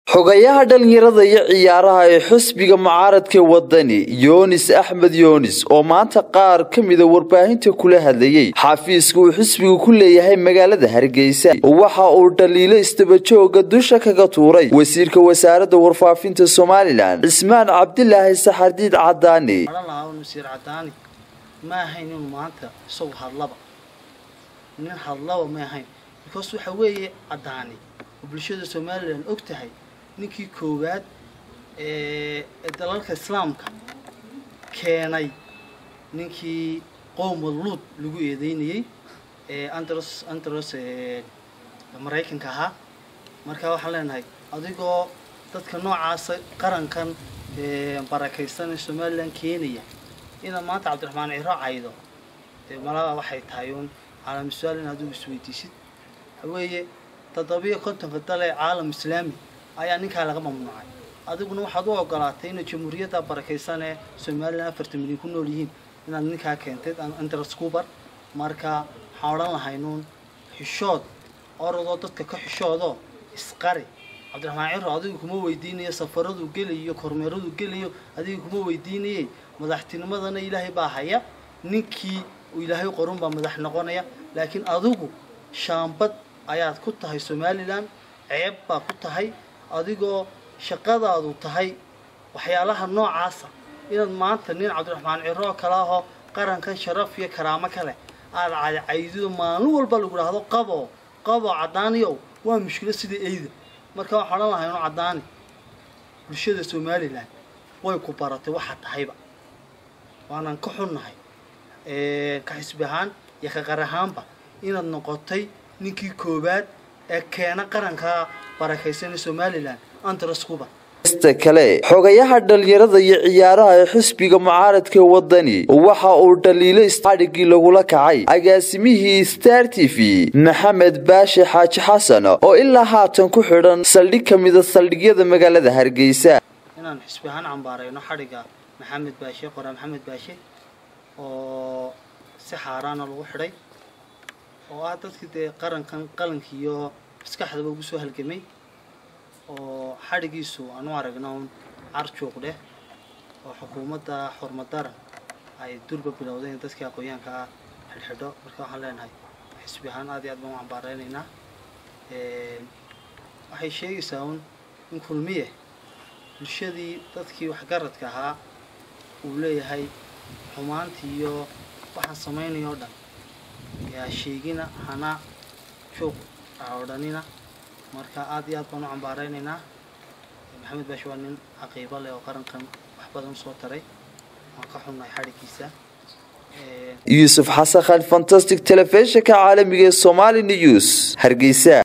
xogayaha dhalinyarada iyo ciyaaraha ee xusbiga mucaaradka wadani yoonis axmed yoonis oo maanta qaar ka mida warbaahinta kula hadlayey xafiiska uu xisbigu ku leeyahay magaalada hargeysa waxa uu dhaliilo istabajooga dusha kaga tuuray wasiirka wasaaradda warfaafinta somalilan cismaan cabdilaahi saxardiid cadaani wasiir cadaani ma ahayn inuu maanta isagu hadlaba nin hadlaba ma ahayn because waxa weeye cadaani oo bulshada somalilan og tahay ninkii koowaad ee dalalka islaamka keenay ninkii qowma luud lagu eedeynayey ee andros andros maraykanka ahaa marka waxaan leenahay adigoo dadka noocaasa qarankan barakaysan ee somalilan keenaya inaad maanta cabdiraxmaan ciro caydo dee malaba waxay tahay uun caalam su-aal in adigu isweydiisid waxaweeye toddobiyo kontonka dal ee caalam islaami ayaa ninkaa laga mamnuucay adiguna waxaad u ogolaatay inay jamhuuriyadda barakaysan ee somalilan afartan milyan ku nool yihiin inaad ninkaa keentay andras cubar marka waxaan odhan lahaynuun xishood orodoo dadka ka xishoodoo isqari cabdiraxmaan ciro adigu kuma weydiinayo safaraduu gelayo kormeeraduu gelayo adiga kuma weydiinayey madaxtinimadana ilaahay baa haya ninkii uu ilaahay qorun baa madax noqonaya laakiin adigu shaambad ayaad ku tahay somalilan ceeb baa ku tahay adigoo shaqadaadu tahay waxyaalaha noocaasa inaad maanta nin cabdiraxmaan ciro oo kale ahoo qarankan sharaf iyo karaamo kale aada cadcaydido maalin walba lagu dhahdo qabo qabo cadaaniyow waa mushkilo sida eyda marka waxaan odhan lahay inu cadaani bulshada somalilan way ku baratay waxa tahayba waanaan ka xunnahay ka xisbi ahaan iyo ka qar ahaanba inaad noqotay ninkii koowaad ee keena qaranka barakaysan ee somalilan andras cuba sta kale xogayaha dhalinyarada iyo ciyaaraha ee xisbiga mucaaradka wadani waxa uu dhaliilo istadhigii lagula kacay agaasimihii star t v maxamed baashe xaaji xasan oo ilaa haatan ku xidhan saldhig ka mida saldhigyada magaalada hargeysa inaan xisbi ahaan cambaarayno xadhigga maxamed baashe qoraa maxamed baashe oo si xaaraana lagu xidhay oo ah dadkii dee qarankan qalanka iyo maskaxdaba ugu soo halgamay oo xadhigiisu aanu aragna un carjuuq dheh oo xukuumadda xurmadaran ay durba bilowday in dadkii aqoonyaanka ah xidhxidho marka waxaan leenahay xisbi ahaan aad iyo aad baan u cambaareynaynaa waxay sheegaysaa un in kulmiye bulshadii dadkii waxgaradka ahaa uu leeyahay xumaantii iyo waxaan samaynaya o dhan yaa sheegina hana juuq aa odhanina marka aad iyo aad baan u cambaareynaynaa maxamed baashe waa nin caqiibo leh oo qarankan wax badan usoo taray waan ka xunnahay xadhigiisa yuusuf xasan khan fantastic telefishinka caalamiga ee somali news hargeysa